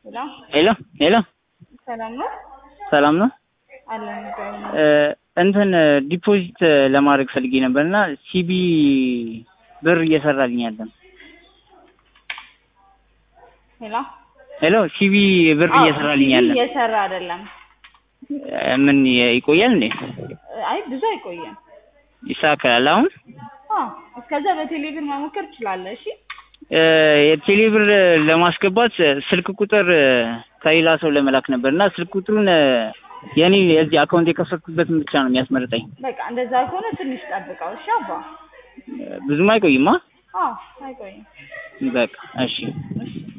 ሄሎ ሄሎ ሄሎ ሰላም ነው ሰላም ነው። አለን እግዚአብሔር ይመስገን። እ እንትን ዲፖዚት ለማድረግ ፈልጌ ነበር እና ሲቢ ብር እየሰራልኝ አይደለም። ሄሎ ሄሎ ሲቢ ብር አዎ፣ እየሰራልኝ ሲቪ አይደለም። እየሰራ አይደለም። እ ምን ይቆያል እንዴ? አይ ብዙ አይቆይም። ይስተካከላል አሁን አዎ እስከዛ በቴሌብር መሞከር ትችላለህ። እሺ እ የቴሌ ብር ለማስገባት ስልክ ቁጥር ከሌላ ሰው ለመላክ ነበር እና ስልክ ቁጥሩን የኔ የዚህ አካውንት የከፈትኩበትን ብቻ ነው የሚያስመርጠኝ። በቃ እንደዛ ከሆነ ትንሽ ጠብቀው። እሺ አባ ብዙም አይቆይማ። አዎ አይቆይም። በቃ እሺ እሺ